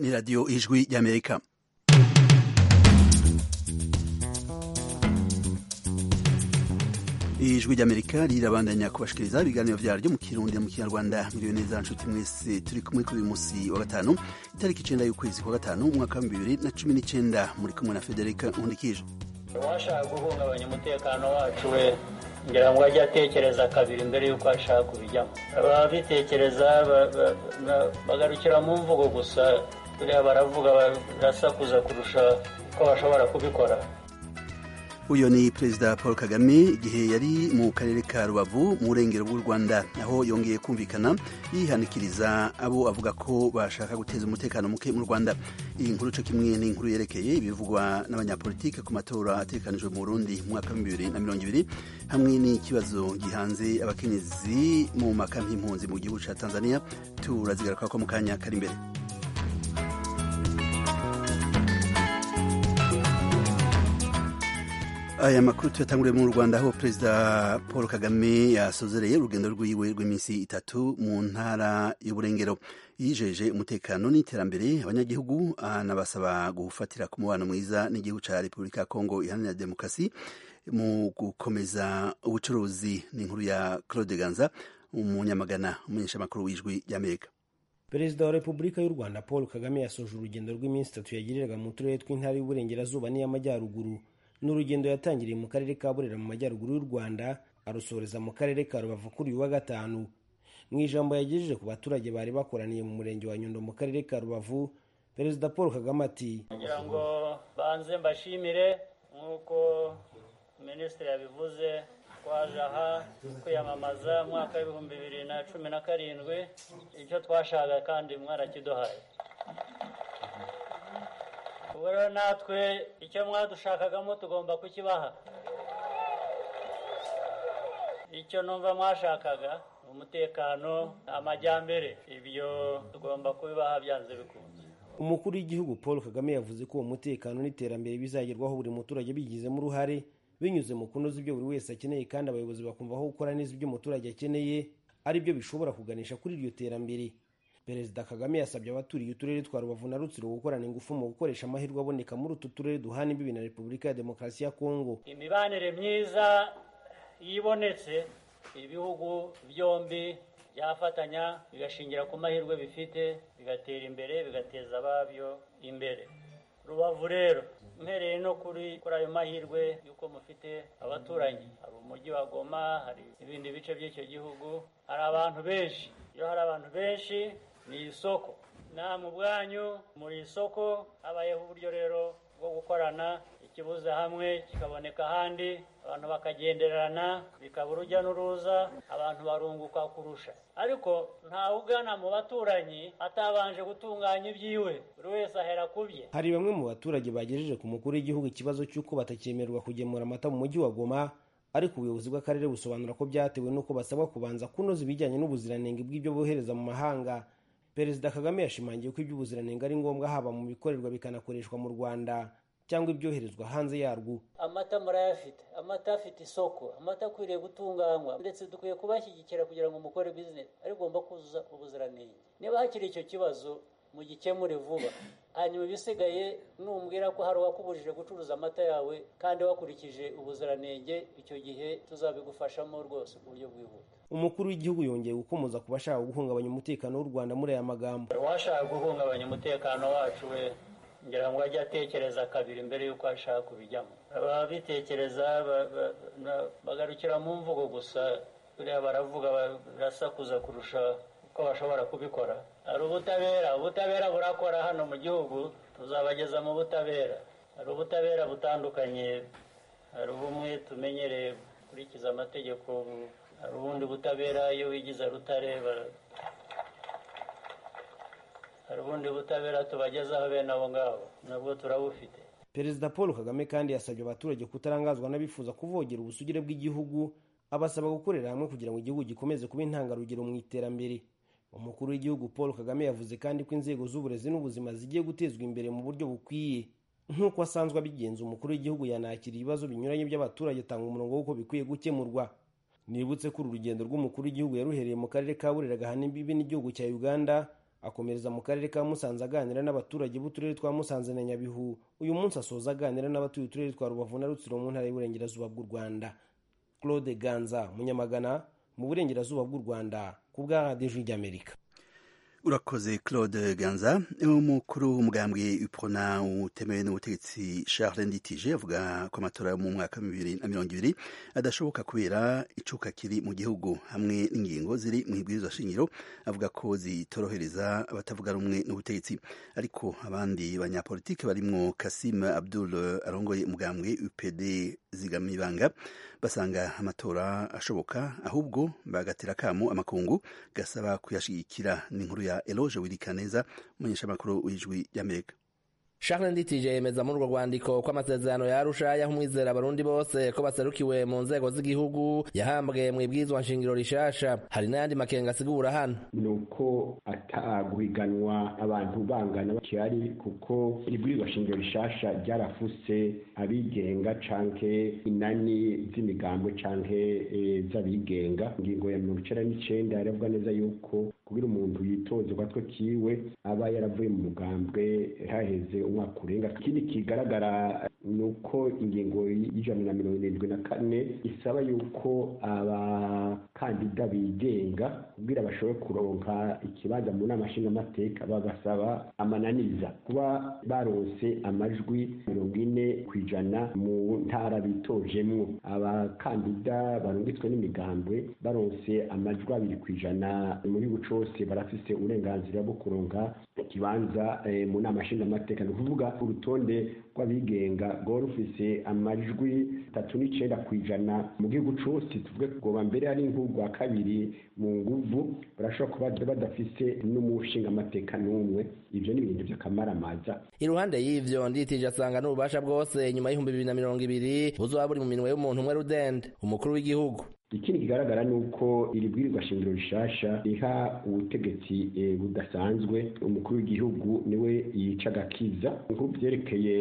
ni radiyo ijwi ry'amerika ijwi ry'amerika rirabandanya kubashikiriza ibiganiro vyaryo mu kirundi mu kinyarwanda miriwe neza nshuti mwese turi kumwe kuri uyu musi wa gatanu itariki icenda y'ukwezi kwa gatanu umwaka wa bibiri na cumi n'icenda muri kumwe na federika nkundikije uwashaka guhungabanya umutekano wacu we ngira ngo ajye atekereza kabiri mbere y'uko ashaka kubijyamo ababitekereza bagarukira mu mvugo gusa buriya baravuga barasakuza kurusha uko bashobora kubikora uyu ni perezida paul kagame igihe yari mu karere ka rubavu mu burengero bw'u rwanda aho yongeye kumvikana yihanikiriza abo avuga ko bashaka guteza umutekano muke mu rwanda iyi nkuru cyo kimwe ni inkuru yerekeye ibivugwa n'abanyapolitike ku matora ategekanijwe mu burundi mu mwaka wa bibiri na mirongo ibiri hamwe n'ikibazo gihanze abakenyezi mu makampi y'impunzi mu gihugu cya tanzania turazigaruka ko mu kanya kari imbere aya makuru tuyatanguriye mu rwanda aho perezida paul kagame yasozereye urugendo rwiwe rw'iminsi itatu mu ntara y'uburengero yijeje umutekano n'iterambere abanyagihugu anabasaba gufatira ku mubano mwiza n'igihugu cya repubulika ya kongo iharanira demokarasi mu gukomeza ubucuruzi n'inkuru ya claude ganza umunyamagana umumenyeshamakuru w'ijwi ry'amerika perezida wa repubulika y'u rwanda paul kagame yasoje urugendo rw'iminsi itatu yagiriraga mu turere tw'intara y'uburengerazuba n'iy'amajyaruguru ni urugendo yatangiriye mu karere ka burera mu majyaruguru y'u rwanda arusoreza mu karere ka rubavu kuri uyu wa gatanu mu ijambo yagejeje ku baturage bari bakoraniye mu murenge wa nyundo mu karere ka rubavu perezida paul kagame ati kugira ngo banze mbashimire nk'uko minisitiri yabivuze twaje aha kwiyamamaza mwaka w'ibihumbi bibiri na cumi na karindwi icyo twashaka kandi mwarakiduhaye ubu rero natwe icyo mwadushakagamo tugomba kukibaha icyo numva mwashakaga umutekano amajyambere ibyo tugomba kubibaha byanze bikunze umukuru w'igihugu paul kagame yavuze ko uwo mutekano n'iterambere bizagerwaho buri muturage bigizemo uruhare binyuze mu kunoza ibyo buri wese akeneye kandi abayobozi bakumva aho gukora neza ibyo umuturage akeneye ari byo bishobora kuganisha kuri iryo terambere perezida kagame yasabye abaturiye uturere twa rubavu na rutsiro gukorana ingufu mu gukoresha amahirwe aboneka muri utu turere duhana imbibi na repubulika ya demokarasi ya kongo imibanire myiza yibonetse ibihugu byombi byafatanya bigashingira ku mahirwe bifite bigatera imbere bigateza ababyo imbere rubavu rero mpereye no kuri kuri ayo mahirwe y'uko mufite abaturanyi hari umujyi wa goma hari ibindi bice by'icyo gihugu hari abantu benshi iyo hari abantu benshi ni isoko namwe ubwanyu muri isoko habayeho uburyo rero bwo gukorana ikibuze hamwe kikaboneka ahandi abantu bakagenderana bikaba urujya n'uruza abantu barunguka kurusha ariko ntawe ugana mu baturanyi atabanje gutunganya ibyiwe buri wese ahera ku bye hari bamwe mu baturage bagejeje ku mukuru w'igihugu ikibazo cy'uko batakemererwa kugemura amata mu mujyi wa goma ariko ubuyobozi bw'akarere busobanura ko byatewe n'uko basabwa kubanza kunoza ibijyanye n'ubuziranenge bw'ibyo bohereza mu mahanga perezida kagame yashimangiye ko iby'ubuziranenge ari ngombwa haba mu bikorerwa bikanakoreshwa mu rwanda cyangwa ibyoherezwa hanze yarwo amata murayafite amata afite isoko amata akwiriye gutunganywa ndetse dukwiye kubashyigikira kugira ngo mukore bizinesi ariko ugomba kuzuza ubuziranenge niba hakiri icyo kibazo mugikemure vuba hanyuma ibisigaye numbwira ko hari uwakubujije gucuruza amata yawe kandi wakurikije ubuziranenge icyo gihe tuzabigufashamo rwose ku buryo bwihuta umukuru w'igihugu yongeye gukomoza ku bashaka guhungabanya umutekano w'u rwanda muri aya magambo uwashaka guhungabanya umutekano wacu we ngira ngo ajye atekereza kabiri mbere y'uko ashaka kubijyamo ababitekereza bagarukira mu mvugo gusa buriya baravuga barasakuza kurusha uko bashobora kubikora hari ubutabera ubutabera burakora hano mu gihugu tuzabageza mu butabera hari ubutabera butandukanye hari ubumwe tumenyereye gukurikiza amategeko hari ubundi butabera iyo wigize rutare hari ubundi butabera tubagezaho bene abo ngabo nabwo turabufite perezida paul kagame kandi yasabye abaturage kutarangazwa n'abifuza kuvogera ubusugire bw'igihugu abasaba gukorera hamwe kugira ngo igihugu gikomeze kuba intangarugero mu iterambere umukuru w'igihugu paul kagame yavuze kandi ko inzego z'uburezi n'ubuzima zigiye gutezwa imbere mu buryo bukwiye nk'uko asanzwe abigenza umukuru w'igihugu yanakira ibibazo binyuranye by'abaturage atanga umurongo w'uko bikwiye gukemurwa nibutse ko uru rugendo rw'umukuru w'igihugu yaruhereye mu karere ka burera gahana imbibi n'igihugu cya uganda akomereza mu karere ka musanze aganira n'abaturage b'uturere twa musanze na nyabihu uyu munsi asoza aganira n'abatuye uturere twa rubavu na rutsiro mu ntara y'uburengerazuba bw'u rwanda claude ganza munyamagana mu burengerazuba bw'u rwanda ku bwa radiyo ry'amerika urakoze claude ganza umukuru w'umugambwe uprona utemewe n'ubutegetsi charles nditije avuga ko amatora yo mu mwaka wa bibiri na mirongo ibiri adashoboka kubera icuka kiri mu gihugu hamwe n'ingingo ziri mu ibwirizwa shingiro avuga ko zitorohereza abatavuga rumwe n'ubutegetsi ariko abandi banyapolitike barimwo kasim abdul arongoye umugambwe upd zigamibanga basanga amatora ashoboka ahubwo bagatera akamo amakungu gasaba kuyashigikira n'inkuru ya Eloge Wirikaneza umunyeshamakuru w'ijwi ry'Amerika Charles Nditije yemeza muri urwo rwandiko ko amasezerano ya Arusha yaha umwizera abarundi bose ko baserukiwe mu nzego z'igihugu yahambwe mu ibwirizwa nshingiro rishasha hari n'ayandi makenga asigura hano ni uko ataguhiganwa abantu bangana bakihari kuko ibwirizwa shingiro rishasha ryarafuse abigenga canke inani z'imigambwe canke e, z'abigenga ingingo ya mirongo icenda n'icenda yaravuga neza yuko kugira umuntu yitoze ugatwe kiwe aba yaravuye mu mugambwe haheze umwaka urenga ikindi kigaragara ni uko ingingo y'ijana na mirongo irindwi na kane isaba yuko abakandida bigenga kugira bashobore kuronka ikibanza mu nama nshingamateka babasaba amananiza kuba baronse amajwi mirongo ine ku ijana mu ntara bitojemwo abakandida barungitswe n'imigambwe baronse amajwi abiri ku ijana mu gihugu cose barafise uburenganzira bwo kuronka ikibanza eh, mu nama nshingamateka ni ukuvuga urutonde rw'abigenga rwari rufise amajwi tatu n'icenda ku ijana mu gihugu cose tuvuge kugoba mbere ari nk'urwa kabiri mu nguvu barashobora kuba badafise n'umushingamateka n'umwe ivyo ni ibintu vy'akamaramaza iruhande y'ivyo nditije asanga n'ububasha bwose nyuma y'ibihumbi bibiri na mirongo ibiri buzoba buri mu minwe y'umuntu umwe rudende umukuru w'igihugu ikindi kigaragara ni uko iri bwirizwa shingiro rishasha riha ubutegetsi e, budasanzwe umukuru w'igihugu niwe yica agakiza nk'ubu vyerekeye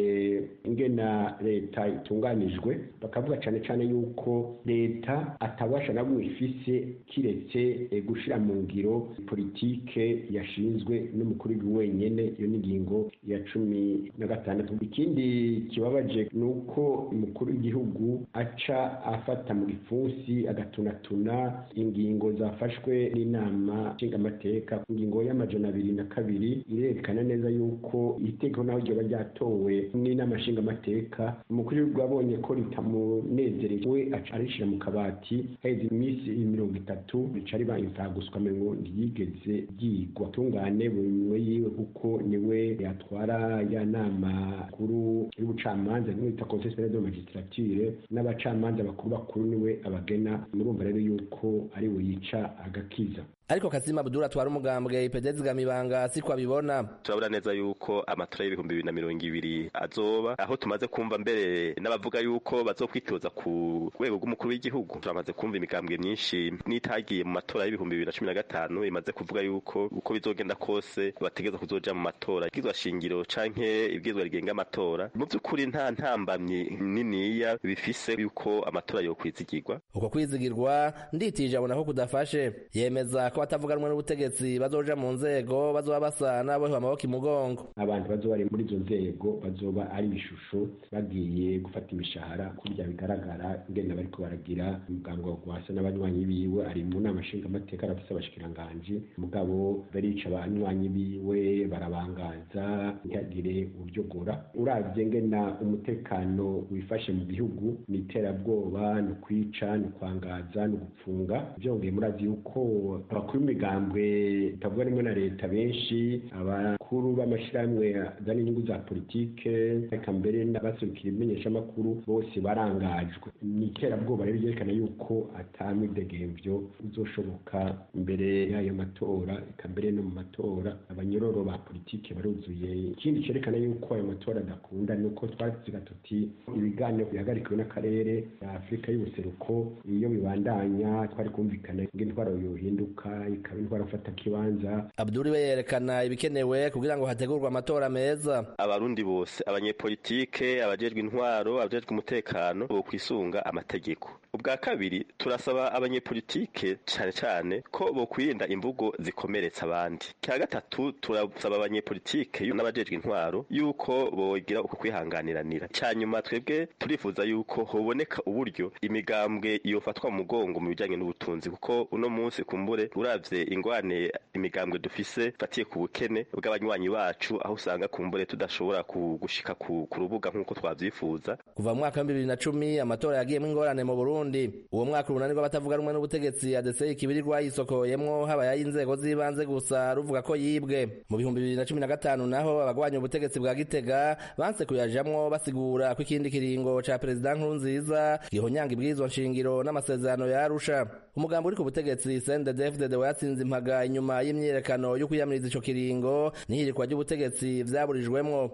ingena leta itunganijwe bakavuga cane cane yuko leta atabasha na bumwe ifise kiretse e, gushira mu ngiro politike yashinzwe n'umukuru w'igihugu wenyene iyo ni ingingo ya cumi na gatandatu ikindi kibabaje ni uko umukuru w'igihugu aca afata mu gipfunsi agatunatuna ingingo zafashwe n'inama nshingamateka ingingo y'amajana abiri na kabiri irerekana neza yuko itegeko naho ryoba ryatowe n'inama nshingamateka umukuru w'igihugu abonye ko ritamunezereye we aca arishira mu kabati haheze iminsi mirongo itatu rica riba imfaguswa ngo ntiyigeze ryigwa tungane buri minwe yiwe kuko niwe yatwara ya nama kuru y'ubucamanza niwe yita conseil superieur de magistrature n'abacamanza bakuru bakuru niwe abagena murumva rero yuko ari we yica agakiza ariko kazima abdul atwara umugambwe ipedezi gamibanga siko abibona turabona neza yuko amatora y'ibihumbi bibiri na mirongo ibiri azoba aho tumaze kumva mbere n'abavuga yuko bazokwitoza ku rwego rw'umukuru w'igihugu turamaze kumva imigambwe myinshi n'itagiye mu matora y'ibihumbi bibiri na cumi na gatanu imaze kuvuga yuko uko bizogenda kose bategereza kuzoja mu matora ibwirizwa shingiro canke ibwirizwa rigenga amatora mu vy'ukuri nta ntambamyi niniya bifise yuko amatora yokwizigirwa uko kwizigirwa nditije abona ko kudafashe yemeza ko batavuga rumwe n'ubutegetsi bazoja mu nzego bazoba basa n'abohewe amaboko imugongo abantu bazoba bari muri izo nzego bazoba ari ibishusho bagiye gufata imishahara kurya bigaragara ngenda bariko baragira umugambwe wa gwasa n'abanywanyi biwe ari mu nama nshingamateka arafise abashikiranganji mugabo barica abanywanyi biwe barabangaza ntihagire uryogora uravye ngena umutekano wifashe mu gihugu ni iterabwoba ni ukwica ni ukwangaza ni ugupfunga vyongeye murazi yuko abakuru b'imigambwe bitavuga rimwe na leta benshi abakuru b'amashirahamwe azana inyungu za politike reka mbere n'abaserukira imenyeshamakuru bose barangajwe ni iterabwoba rero ryerekana yuko ata mwidegemvyo uzoshoboka imbere y'ayo matora reka mbere no mu matora abanyororo ba politike baruzuye ikindi cerekana yuko ayo matora adakunda ni uko twaziga tuti ibiganiro bihagarikiwe n'akarere ya afurika y'ubuseruko iyo bibandanya twari kumvikana ng'intwaro yohinduka ikaba intwaro mfata kibanza abdul we yerekana ibikenewe kugira ngo hategurwe amatora meza abarundi bose abanyepolitike abajejwe intwaro abajejwe umutekano bo kwisunga amategeko ubwa kabiri turasaba abanyepolitike cyane cyane ko bokwirinda imvugo zikomeretsa abandi cya gatatu turasaba abanyepolitike n'abajejwe intwaro yuko bogira uko kwihanganiranira cya nyuma twebwe turifuza yuko hoboneka uburyo imigambwe yofatwa mu mugongo mu bijyanye n'ubutunzi kuko uno munsi kumbure uravye ingwane imigambwe dufise fatiye ku bukene bw'abanywanyi bacu aho usanga kumbure tudashobora gushika ku rubuga nk'uko twavyifuza kuva mu mwaka wa bibiri na cumi amatora yagiyemo ingorane mu burundi uwo mwaka urunani rw'abatavuga rumwe n'ubutegetsi adeseye ikibiri rwayisokoyemwo habaye ay'inzego z'ibanze gusa ruvuga ko yibwe mu bihumbi bibiri na cumi na gatanu naho abagwanya ubutegetsi bwa gitega banse kuyajamwo basigura ko ikindi kiringo ca perezida nkurunziza gihonyanga ibwirizwa nshingiro n'amasezerano ya arusha umugambo uri ku butegetsi cndfdd watsinze impaga inyuma y'imyiyerekano yo kwiyamiriza ico kiringo n'ihirikwa ry'ubutegetsi vyaburijwemwo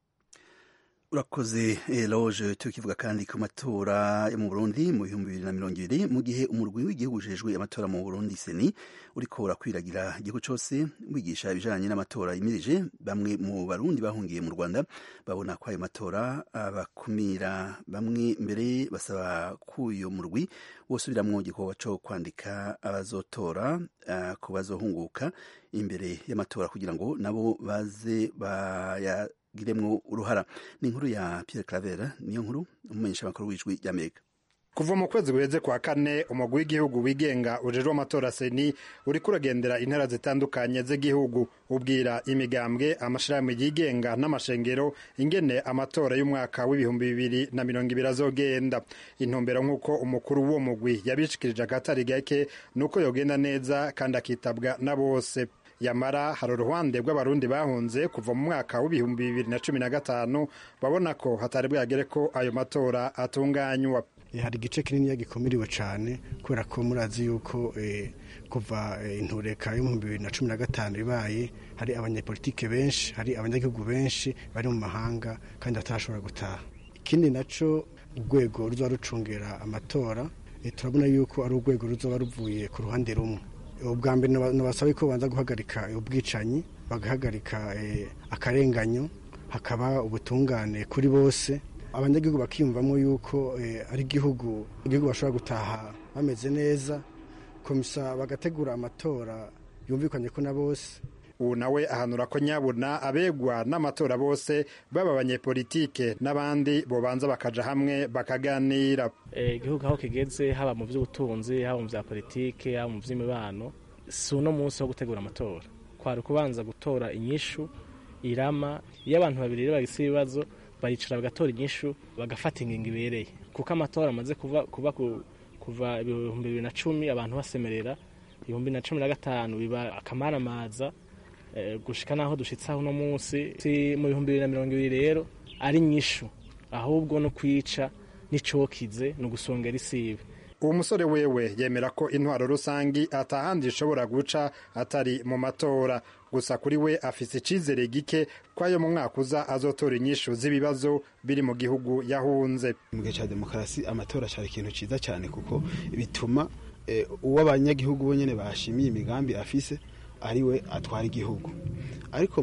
urakoze eloge tukivuga kandi ku matora yo mu burundi mu bihumbi bibiri na mirongo ibiri mu gihe umurwi w'igihugu ujejwe amatora mu burundi seni uriko urakwiragira igihugu cose wigisha ibijanye n'amatora yimirije bamwe mu barundi bahungiye mu rwanda babona ko ayo matora abakumira bamwe mbere basaba ko uyo murwi wosubiramwo igikorwa co kwandika abazotora uh, ku bazohunguka imbere y'amatora kugira ngo nabo baze baya giremwo uruhara ni inkuru ya Pierre Claver niyo nkuru umumenyesha makuru w'ijwi ry'Amerika kuva mu kwezi guheze kwa kane umugwi w'igihugu wigenga ujejwe amatora seni uriko uragendera intara zitandukanye z'igihugu ubwira imigambwe amashirahamwe yigenga n'amashengero ingene amatora y'umwaka w'ibihumbi bibiri na mirongo ibiri azogenda intumbero nk'uko umukuru w'uwo mugwi yabishikirije akatari gake nuko yogenda neza kandi akitabwa na bose yamara hari uruhande rw'abarundi bahunze kuva mu mwaka w'ibihumbi bibiri na cumi na gatanu babona ko hatari bwagere ko ayo matora atunganywa hari igice kinini gikomeriwe cyane kubera ko murazi yuko kuva intureka y'ibihumbi bibiri na cumi na gatanu ibaye hari abanyepolitike benshi hari abanyagihugu benshi bari mu mahanga kandi batashobora gutaha ikindi nacyo urwego ruzaba rucungera amatora turabona yuko ari urwego ruzaba ruvuye ku ruhande rumwe ubwa mbere nabasaba ko babanza guhagarika ubwicanyi bagahagarika akarenganyo hakaba ubutungane kuri bose abanyagihugu bakiyumvamo yuko ari igihugu igihugu bashobora gutaha bameze neza komisa bagategura amatora yumvikanye ko na bose ubu nawe ahanura ko nyabuna abegwa n'amatora bose baba abanyepolitike n'abandi bobanza bakaja hamwe bakaganira igihugu aho kigeze haba mu by'ubutunzi haba mu bya politike haba mu by'imibano si uno munsi wo gutegura amatora kwari ukubanza gutora inyishu irama iyo abantu babiri rero bagise ibibazo baricara bagatora inyishu bagafata ingingo ibereye kuko amatora amaze kuba kuva ibihumbi bibiri na cumi abantu basemerera ibihumbi na cumi na gatanu biba akamaramaza gushika naho dushitse aho uno munsi mu bihumbi bibiri na mirongo ibiri rero ari nyishu ahubwo no kwica n'icokize ni ugusongera isibe uwo musore wewe yemera ko intwaro rusangi atahandi ishobora guca atari mu matora gusa kuri we afise icizere gike ko ayo mu mwaka uza azotora inyishu z'ibibazo biri mu gihugu yahunze mu gihe cya demokarasi amatora cyari ikintu cyiza cyane kuko bituma uwo abanyagihugu bo nyine bashimiye imigambi afise ari we atwara igihugu ariko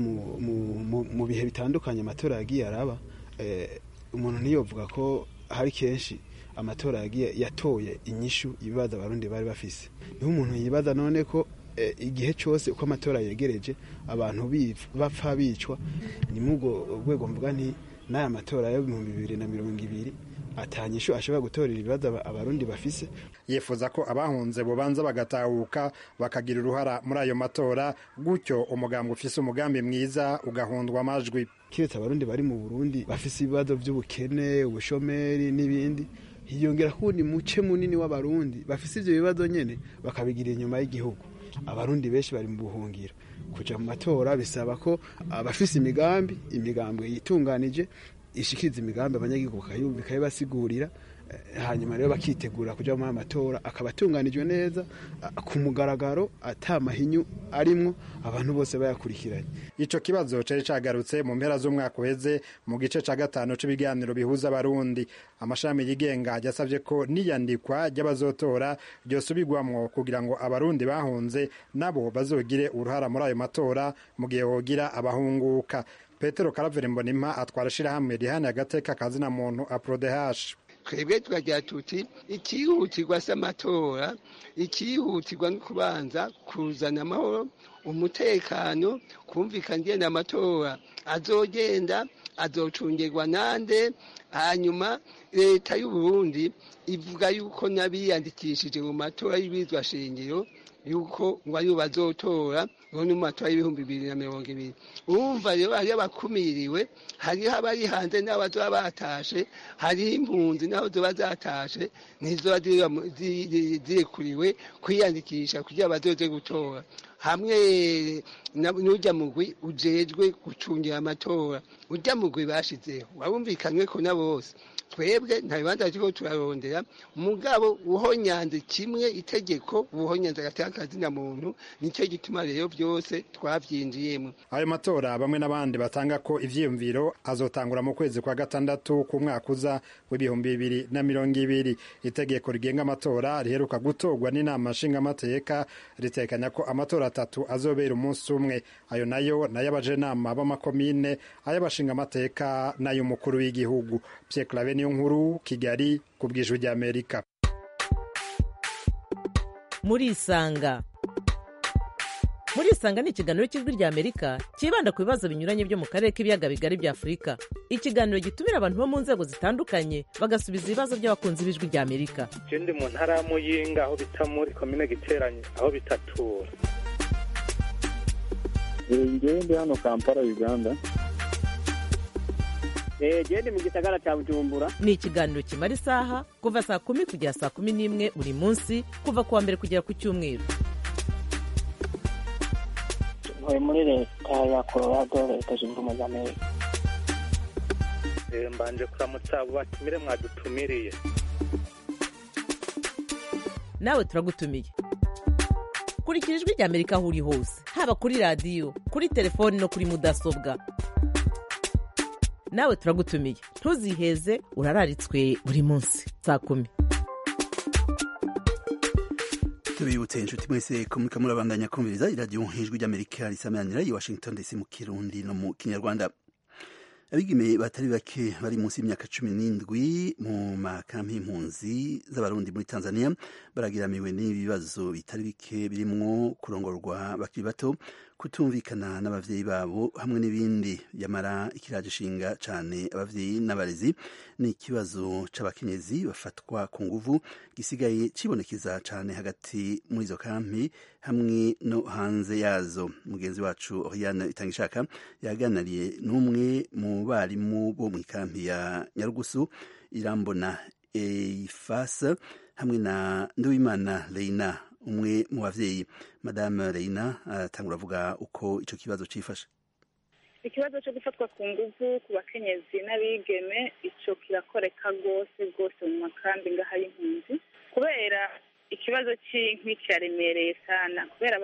mu bihe bitandukanye amatora yagiye araba umuntu ntiyovuga ko hari kenshi amatora yagiye yatoye inyishu ibibazo abarundi bari bafise niho umuntu yibaza none ko igihe cyose uko amatora yegereje abantu bapfa bicwa ni muri urwo rwego mvuga nti n'aya matora y'ibihumbi bibiri na mirongo ibiri atanyishu ashobora gutorera ibibazo abarundi bafise yifuza ko abahunze bubanza bagatahuka bakagira uruhara muri ayo matora gutyo umugambi ufise umugambi mwiza ugahundwa amajwi kiretse abarundi bari mu burundi bafise ibibazo by'ubukene ubushomeri n'ibindi hiyongera kuwundi muce munini w'abarundi bafise ivyo bibazo nyene bakabigira inyuma y'igihugu abarundi benshi bari mu buhungiro kuja mu matora bisaba ko abafise imigambi imigambwe yitunganije ishikiriza imigambi abanyagihugu bakayumva ikayibasigurira hanyuma rero bakitegura kuja muri amatora akaba atunganijwe neza ku mugaragaro ata mahinyu arimwo abantu bose bayakurikiranye ico kibazo cari cagarutse mu mpera z'umwaka uheze mu gice ca gatanu c'ibiganiro bihuza abarundi amashami yigenga yasavye ko n'iyandikwa ry'abazotora ryosubirwamwo kugira ngo abarundi bahunze nabo bazogire uruhara muri ayo matora mu gihe hogira abahunguka petero karaveri mbonimpa atwara ishirahamwe rihana agateka kazina muntu aprodehash twebwe tukagira tuti ikihutirwa s'amatora ikihutirwa no kubanza kuzana amahoro umutekano kumvikana ingene amatora azogenda azocungirwa nande hanyuma leta y'uburundi ivuga yuko n'abiyandikishije mu matora y'ibizwa shingiro yuko ngo aribo bazotora ngo ni mu matora y'ibihumbi bibiri na mirongo ibiri urumva rero hariyo abakumiriwe hariho abari hanze n'abazoba batashe hariho impunzi n'aho zoba zatashe ntizoba zirekuriwe kwiyandikisha kugira bazoze gutora hamwe n'ujya mugwi ujejwe gucungira amatora ujya mugwi bashizeho warumvikanywe ko na bose twebwe nta bibanza turiko turarondera mugabo uhonyanze kimwe itegeko ubuhonyanze agateka akazina muntu nicyo gituma rero byose twavyinjiyemo ayo matora bamwe n'abandi batanga ko ivyiyumviro azotangura mu kwezi kwa gatandatu ku mwaka uza w'ibihumbi bibiri na mirongo ibiri itegeko rigenga amatora riheruka gutorwa n'inama nshingamateka ritekanya ko amatora atatu azobera umunsi umwe ayo nayo n'ay'abajenama b'amakomine ay'abashingamateka n'ay'umukuru w'igihugu Pierre Claver niyo nkuru Kigali ku bw'ijwi ry'Amerika muri isanga muri isanga ni ikiganiro cy'ijwi ry'amerika cyibanda ku bibazo binyuranye byo mu karere k'ibiyaga bigari bya afurika ikiganiro gitumira abantu bo mu nzego zitandukanye bagasubiza ibibazo by'abakunzi b'ijwi ry'amerika je ndi mu ntara ya muyinga aho bita muri komine giteranye aho bitatura ngewe ndi hano kampala uganda genda mu gisagara cya bujumbura ni ikiganiro kimara isaha kuva saa kumi kugera saa kumi n'imwe buri munsi kuva ku wa mbere kugera ku cyumweru ntuye muri leta ya colorado leta zunze ubumwe za amerika mbanje kuramutsa abo batumire mwadutumiriye nawe turagutumiye kurikira ijwi ry'amerika aho uri hose haba kuri radiyo kuri telefoni no kuri mudasobwa nawe turagutumiye ntuziheze urararitswe buri munsi saa kumi tubibutse inshuti mwese ko muriko murabandanya kumviriza iradiyo ijwi ry'amerika risamanira i washington dc mu kirundi no mu kinyarwanda abigeme batari bake bari munsi y'imyaka cumi n'indwi mu makampi y'impunzi z'abarundi muri tanzania baragiramiwe n'ibibazo bitari bike birimwo kurongorwa bakiri bato kutumvikana n'abavyeyi babo hamwe n'ibindi yamara ikiraje ishinga cane abavyeyi n'abarezi ni ikibazo c'abakenyezi bafatwa ku nguvu gisigaye cibonekeza cane hagati muri izo kampi hamwe no hanze yazo mugenzi wacu Oriane Itangishaka yaganariye n'umwe mu barimu bo mu ikampi ya Nyarugusu irambona Eifasa hamwe na Nduwimana Leina umwe mu bavyeyi madame Reina aratangura avuga uko ico kibazo cifashe ikibazo cyo gufatwa ku nguvu ku bakenyezi n'abigeme ico kirakoreka rwose rwose mu makambi ngaha y'impunzi kubera ikibazo c'inkwi kiraremereye sana kubera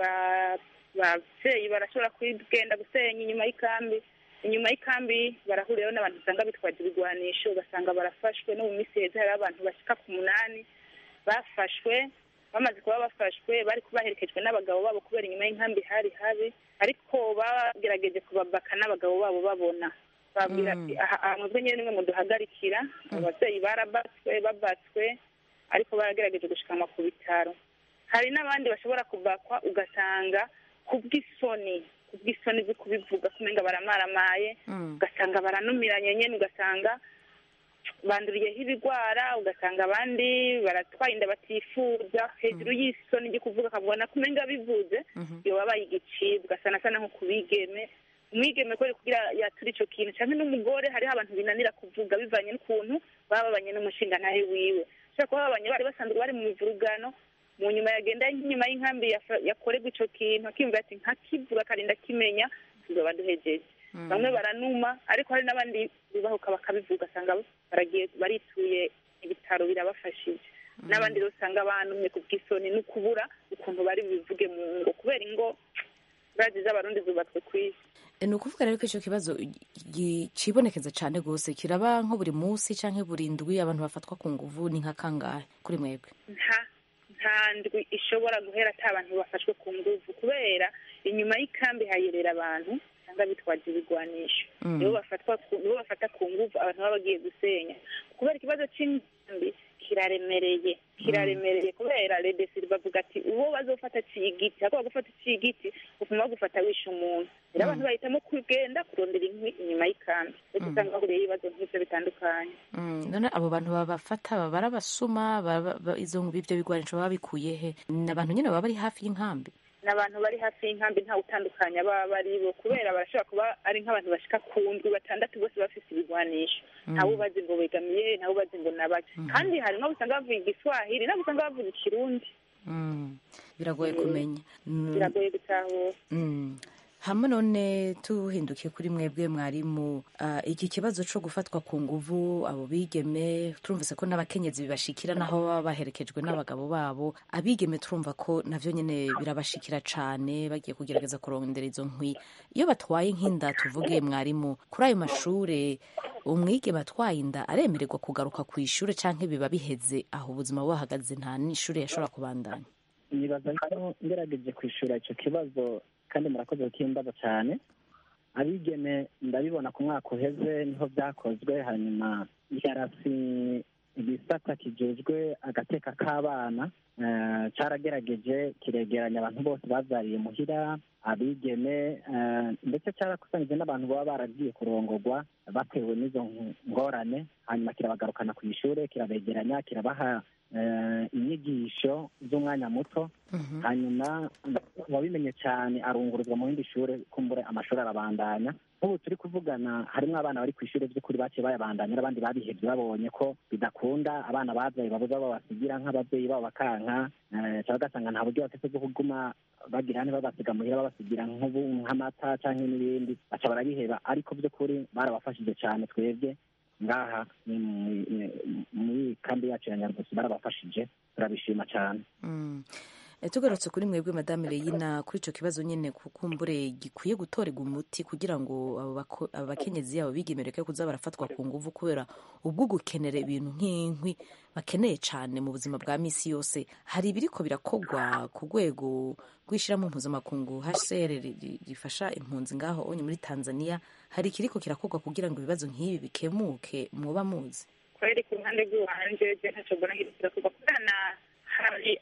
abavyeyi barashobora kugenda gusenya inyuma y'ikambi inyuma y'ikambi barahuriraho n'abantu usanga bitwaje ibigwanisho ugasanga barafashwe no mu misi heza hariho abantu bashika ku munani bafashwe bamaze kuba bafashwe bari baherekejwe n'abagabo babo kubera inyuma y'inkambi hari habi ariko bagerageje kubabaka n'abagabo babo babona babwira ati aha mwebwe nyine nimwe muduhagarikira ababyeyi barabatswe babatswe ariko baragerageje gushikanwa ku bitaro hari n'abandi bashobora kubakwa ugasanga kubw'isoni kubw'isoni zo kubivuga kumenga baramaramaye ugasanga baranumiranye nyine ugasanga banduriyeho ibigwara ugasanga abandi baratwaye inda batifuza hejuru y'isoni ryo kuvuga akabona kumenga bivuze iyo babaye igicibwa sana sana nko ku bigeme umwigeme kubera kugira yatura ico kintu canke n'umugore hariho abantu binanira kuvuga bivanye n'ukuntu baba babanye n'umushingantahe wiwe ushobora kuba babanye bari basanzwe bari mu mivurugano mu nyuma yagenda nk'inyuma y'inkambi yakorerwa ico kintu akiyumvira ati nkakivuga akarinda kimenya tuzoba duhejeje bamwe baranuma ariko hari n'abandi bibahuka bakabivuga asanga baragiye barituye ibitaro birabafashije n'abandi rero usanga banumye ku bw'isoni no kubura ukuntu bari bubivuge mu ngo kubera ingo bazi z'abarundi zubatswe ku isi ni ukuvuga rero ko icyo kibazo kibonekeza cyane rwose kiraba nko buri munsi cyangwa buri ndwi abantu bafatwa ku nguvu ni nka kangahe kuri mwebwe nta nta ndwi ishobora guhera ata abantu bafashwe ku nguvu kubera inyuma y'ikambi hayerera abantu usanga bitwaje ibigwanisho Mm. nibo bafatwa ku- nibo bafata ku nguvu abantu baba bagiye gusenya kubera ikibazo c'inkambi kiraremereye kiraremereye kubera redesiri bavuga ati uwo bazofata aciye igiti hako bagufata aciye igiti ufuma bagufata wishe umuntu rero abantu bahitamo kugenda kurondera inkwi inyuma y'ikambi rero usanga bahuriyeho ibibazo nk'ivyo bitandukanye Mm, none abo bantu babafata baba ari abasuma baba- ba- izo ibyo bigwanisho baba bikuye he ni abantu nyine baba bari hafi y'inkambi ni abantu bari hafi y'inkambi ntawe utandukanya baba bari bo kubera barashobora kuba ari nk'abantu bashika ku ndwi batandatu bose bafise ibigwanisho ntawe ubazi ngo begamiye ntawe ubazi ngo nabaki kandi hari n'abo usanga bavuga igiswahili n'abo usanga bavuga ikirundi Mm, biragoye kumenya Mm, biragoye gutahura Mm. hamwe none tuhindukiye kuri mwebwe mwarimu ah, iki kibazo cyo gufatwa ku nguvu abo bigeme turumvise ko n'abakenyezi bibashikira naho baba baherekejwe n'abagabo babo abigeme turumva ko navyo nyene birabashikira cane bagiye kugerageza kurondera izo nkwi iyo batwaye nk'inda tuvuge mwarimu kuri ayo mashure umwigeme atwaye inda aremererwa kugaruka ku ishure canke biba biheze aho ubuzima buhagaze nta n'ishure yashobora kubandanya nibaza ko ngerageje kwishura icyo kibazo kandi murakoze kukimbaza cyane abigeme ndabibona ku mwaka uheze niho byakozwe hanyuma yarasi igisata kijejwe agateka k'abana eh, caragerageje kiregeranya abantu bose bavyariye muhira abigeme eh, ndetse cyarakusanyije n'abantu baba baragiye kurongorwa batewe n'izo ngorane hanyuma kirabagarukana ku ishure kirabegeranya kirabaha eh, inyigisho z'umwanya muto hanyuma uwabimenye cyane arunguruzwa mu yindi shure kumbure amashuri arabandanya nk'ubu turi kuvugana harimo abana bari ku ishuri by'ukuri baciye bayabandanya n'abandi babihebye babonye ko bidakunda abana babyaye babuze abo babasigira nk'ababyeyi babo bakanka eh, cyangwa ugasanga nta buryo bafite bwo kuguma bagira hane babasiga muhira babasigira nk'ubu nk'amata cyangwa n'ibindi baca barabiheba ariko by'ukuri barabafashije cyane twebwe ngaha ni mu- ni- muri kambi yacu ya nyarugusi barabafashije turabishima cyane Mm. Eh, tugarutse kuri mwebwe madame Leyina kuri ico kibazo nyene kukumbure gikwiye gutorerwa umuti kugira ngo abo bako- abo bakenyezi abo bigemereke kuza barafatwa ku nguvu kubera ubwo gukenera ibintu nk'inkwi bakeneye cane mu buzima bwa misi yose hari ibiriko birakogwa ku rwego rw'ishirahamwe mpuzamakungu HCR ri- ri- rifasha impunzi ngaho onye muri Tanzania hari ikiriko kirakogwa kugira ngo ibibazo nk'ibi bikemuke mwoba muzi kweri ku ruhande rw'iwanje je ntacyo mbona hirikira kuva kubera na hari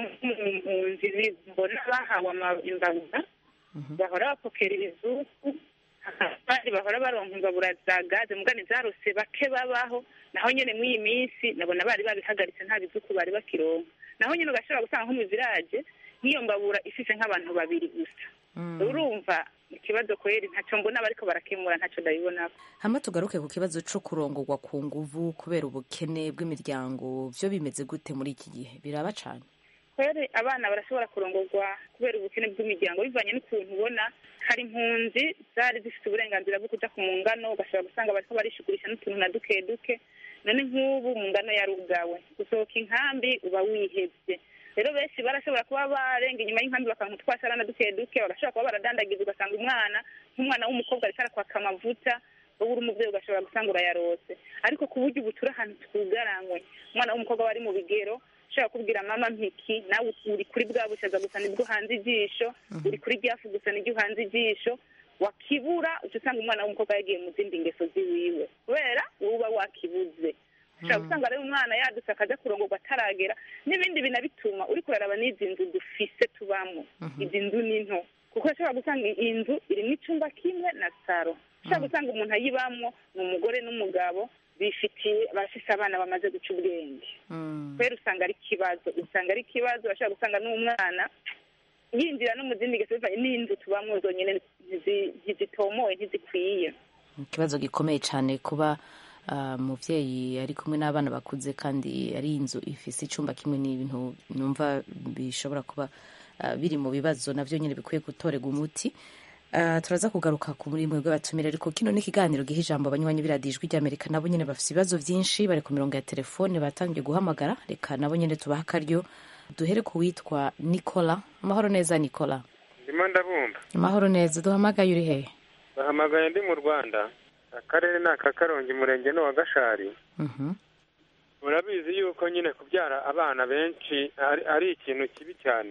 abampunzi mbona bahawe ama- imbabura bahora bapokera ibizuku abandi bahora baronka imbabura za gaze mugani zarose bake babaho naho nyene mw'iyi minsi nabona bari babihagaritse nta bizuku bari bakironka naho nyene ugashobora gusanga nko mu village nk'iyo mbabura ifise nk'abantu babiri gusa urumva ikibazo kweri ntacyo mbona bariko barakemura ntacyo ndabibonako hama tugaruke ku kibazo co kurongorwa ku nguvu kubera ubukene bw'imiryango vyo bimeze gute muri iki gihe biraba cane kweri abana barashobora kurongorwa kubera ubukene bw'imiryango bivanye n'ukuntu ubona hari impunzi zari zifite uburenganzira bwo kuja ku mungano ugashobora gusanga bariko barishigurisha n'utuntu na duke duke none nk'ubu mu ngano yarugawe gusohoka inkambi uba wihevye rero benshi barashobora kuba barenga inyuma y'inkambi bakanka utwasara na duke duke bagashobora kuba baradandagiza ugasanga umwana nk'umwana w'umukobwa ariko arakwaka amavuta wowe uri umuvyeyi ugashobora gusanga urayarose ariko ku buryo ubu turi ahantu twugaranywe umwana w'umukobwa wari mu bigero ushobora kubwira mama mpiki nawe uri kuri bwa bushaza gusa nibwo uhanze ijisho uri kuri ryafu gusa nibyo uhanze ijisho wakibura uca usanga umwana w'umukobwa yagiye mu zindi ngeso ziwiwe kubera wowe uba wakibuze ushobora gusanga rero umwana yadutse akaja kurongorwa ataragera n'ibindi binabituma uri kuraraba n'izi nzu dufise tubamo izi nzu ni nto kuko ushobora gusanga iyi nzu irimo icumba kimwe na saro ushobora gusanga umuntu ayibamwo ni umugore n'umugabo bifitiye bafise abana bamaze guca ubwenge kubera usanga ari ikibazo usanga ari ikibazo bashobora gusanga n'umwana yinjira no mu zindi ngeso bivanye n'inzu tubamwo zonyine ntizi- ntizitomoye ntizikwiye ikibazo gikomeye cyane kuba ah, umuvyeyi ari kumwe n'abana bakuze kandi ari inzu ifise icumba kimwe n'ibintu numva bishobora kuba ah, biri mu bibazo navyo nyine bikwiye gutorerwa umuti Ah, turaza kugaruka ku muri mwebwe batumire ariko kino ni ikiganiro giha ijambo abanywanyi biradijwi ry'amerika nabo nyine bafise ibibazo vyinshi bari ku mirongo ya telefone batangiye guhamagara reka nabo nyine tubaha akaryo duhere ku witwa nicola amahoro neza nicola ndimo ndabumva amahoro neza duhamagaye uri hehe bahamagaye ndi mu rwanda akarere ni aka karongi umurenge ni uwa gashari Mhm. murabizi yuko nyine kubyara abana benshi ari, ari ikintu kibi cyane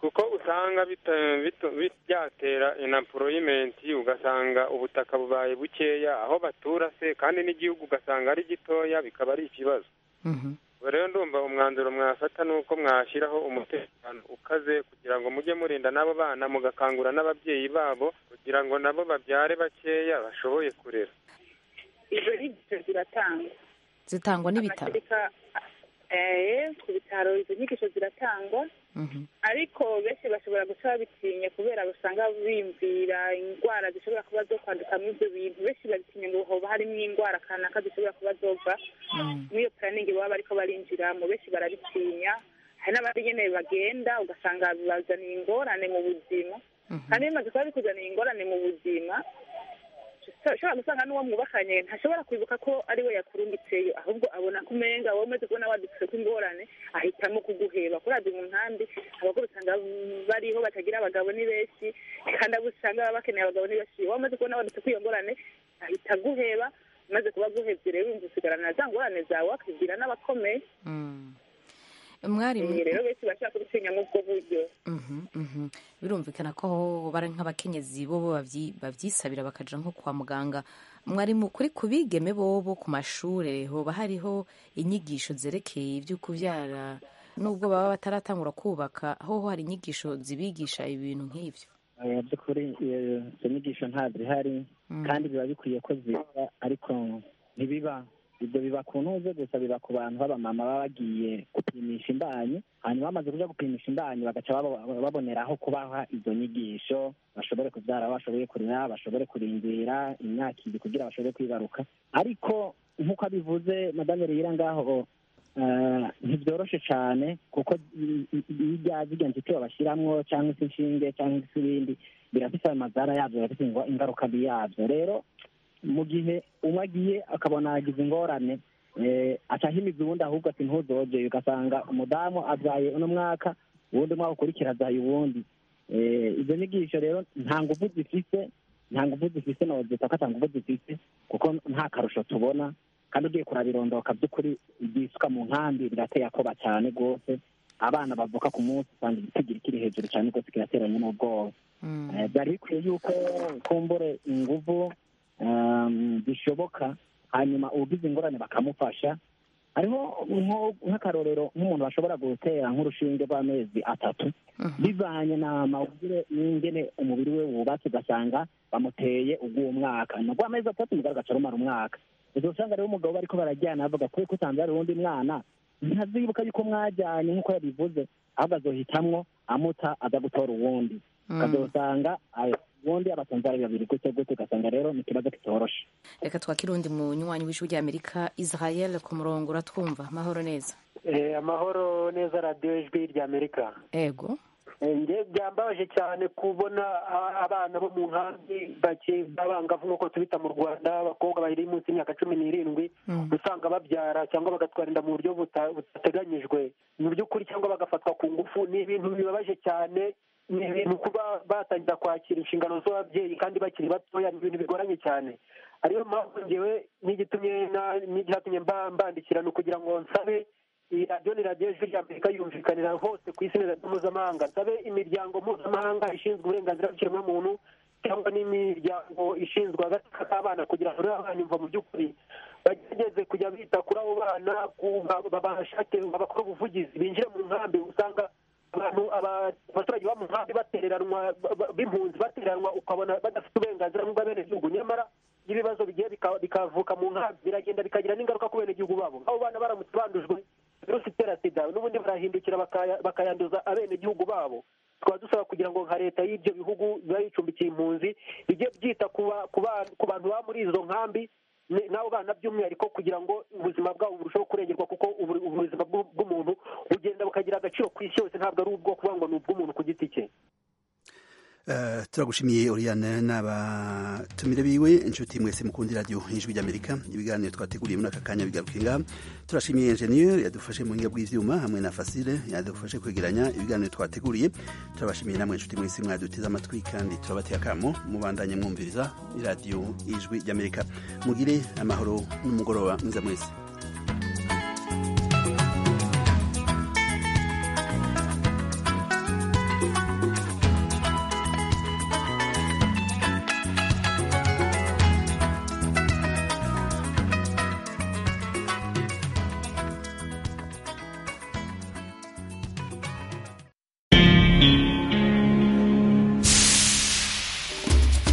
kuko usanga bita- bito- bi- byatera inaporoyimenti ugasanga ubutaka bubaye bukeya aho batura se kandi n'igihugu ugasanga ari gitoya bikaba ari ikibazo ubwo rero ndumva umwanzuro mwafata ni uko mwashyiraho umutekano ukaze kugira ngo mujye murinda n'abo bana mugakangura n'ababyeyi babo kugira ngo nabo babyare bakeya bashoboye kurera izo nyigisho ziratangwa zitangwa n'ibitaro Amashereka, eh, ku bitaro izo nyigisho ziratangwa ariko benshi bashobora guca babitinya kubera basanga bimvira indwara zishobora kuba zo kwandukamo ibyo bintu benshi babitinya ngo hoba harimo indwara kanaka zishobora kuba zova muri iyo puraningi baba bariko barinjiramo benshi barabitinya hari n'abandi nyene bagenda ugasanga bibazaniye ingorane mu buzima kandi bimaze kuba bikuzaniye ingorane mu buzima ushobora gusanga n'uwo mwubakanye ntashobora kwibuka ko ari we yakurungitseyo ahubwo abona ko umenga wowe umaze kubona wadutse ko ingorane ahitamo kuguheba kurazi mu nkambi abagore usanga bariho batagira abagabo ni benshi kandi abo usanga baba bakeneye abagabo ni benshi wowe umaze kubona wadutse ko iyo ngorane ahita aguheba umaze kuba aguhevye rero wumva usigarana na za ngorane zawe akibwira n'abakomeye mwarimu Eh, rero benshi bashaka kubitinya nk'ubwo buryo Mhm, mhm. birumvikana ko aho bari nk'abakenyezi bo bo bavyi- bavyisabira bakaja nko kwa muganga mwarimu kuri ku bigeme bobo ku mashure hoba hariho inyigisho zerekeye ibyo kuvyara nubwo baba bataratangura kubaka hoho hari inyigisho zibigisha ibintu nk'ivyo Eh, by'ukuri eh, izo nyigisho ntazihari kandi biba bikwiye ko ziba ariko ntibiba ibyo biba ku ntuze gusa biba ku bantu b'abamama baba bagiye gupimisha imbanyi hanyuma bamaze kuja gupimisha imbanyi bagaca babo- baboneraho kubaha izo nyigisho bashobore kubyara aho bashoboye kurera bashobore kurindira imyaka ibiri kugira bashobore kwibaruka ariko nk'uko abivuze madame reyira ngaho eh, ntibyoroshe cyane kuko i- i- iyo ijya zirya nzitiro bashyiramo cyangwa se inshinge cyangwa se ibindi birafite ayo mazara yabyo birafite ingo- ingaruka mbi yabyo rero mu gihe umwe agiye akabona yagize ingorane eh, aca ahimiza uwundi ahubwo ati ntuzogeye ugasanga umudamu abyaye uno mwaka uwundi mwaka ukurikira abyaye uwundi Eh, izo nyigisho rero nta nguvu zifise nta nguvu zifise nozita ko ata nguvu zifise kuko nta karusho tubona kandi ugiye kurabirondoka by'ukuri ibyisuka mu nkambi birateye akoba cyane rwose abana bavuka ku munsi usanga igitigiri kiri hejuru cyane rwose kirateranye n'ubwoba Eh, byari bikwiye yuko kumbure inguvu um, zishoboka hanyuma ugize ingorane bakamufasha hariho nko- nk'akarorero nk'umuntu bashobora gutera nk'urushinge rw'amezi atatu bivanye na mawugire n'ingene umubiri we wubatse ugasanga bamuteye ubw'uwo mwaka ni amezi atatu mugabo agaca rumara umwaka ubwo usanga rero umugabo bariko barajyana bavuga kubera ko usanze hari uwundi mwana ntazibuka yuko mwajyanye nk'uko yabivuze ahubwo azohitamwo amuta aza gutora uwundi ukazosanga ayo uwundi abasanze ari babiri gute gute ugasanga rero ni ikibazo kitoroshe reka twakire undi munywanyi w'ijwi rya amerika israel ku murongo uratwumva mahoro neza Eh, amahoro neza radiyo ijwi rya amerika ego Eh, nge byambabaje cyane kubona a- abana bo mu nkambi bake b'abangavu nk'uko tubita mu rwanda abakobwa bari munsi y'imyaka cumi n'irindwi usanga babyara cyangwa bagatwara inda mu buryo buta- butateganyijwe mu by'ukuri cyangwa bagafatwa ku ngufu ni ibintu bibabaje cyane ni ibintu kuba batangira kwakira inshingano z'ababyeyi kandi bakiri batoya ni ibintu bigoranye cyane ariyo mpamvu ngewe n'igitumye na- n'icyatumye mba- mbandikira ni ukugira ngo nsabe iyi radiyo ni radiyo ijwi rya amerika yumvikanira hose ku isi ni radiyo mpuzamahanga nsabe imiryango mpuzamahanga ishinzwe uburenganzira bw'ikiremwamuntu cyangwa n'imiryango ishinzwe agateka k'abana kugira ngo rero abana imva mu by'ukuri bagerageze kujya bita kuri abo bana ku- ba- babashake babakore ubuvugizi binjire mu nkambi usanga abantu aba- abaturage bo mu nkambi batereranwa ba- ba- b'impunzi batereranwa ukabona badafite uburenganzira nk'ubw'abenegihugu nyamara iyo ibibazo bigiye bika- bikavuka mu nkambi biragenda bikagira n'ingaruka ku benegihugu babo abo bana baramutse bandujwe virusi itera sida n'ubundi barahindukira bakaya- bakayanduza abenegihugu babo tukaba dusaba kugira ngo nka leta y'ibyo bihugu biba bicumbikiye impunzi bijye byita ku ba- ku ba- ku bantu baba muri izo nkambi ni- n'abo bana by'umwihariko kugira ngo ubuzima bwabo burusheho kurengerwa kuko ubu- ubuzima bw'u- bw'umuntu bugenda bukagira agaciro ku isi yose ntabwo ari ubwo kuvuga ngo ni ubw'umuntu ku giti cye Uh, turagushimiye Oriane n'abatumire biwe inshuti mwese mukundi radio ijwi ry'Amerika ibiganiro twateguriye muri aka kanya bigaruke ngaha turashimiye engineer yadufashe mu buhinga bw'ivyuma hamwe na Fasile yadufashe kwegeranya ibiganiro twateguriye turabashimiye namwe inshuti mwese mwaduteze amatwi kandi turabateye akamo mubandanye mwumviriza radio ijwi ry'Amerika mugire amahoro n'umugoroba mwiza mwese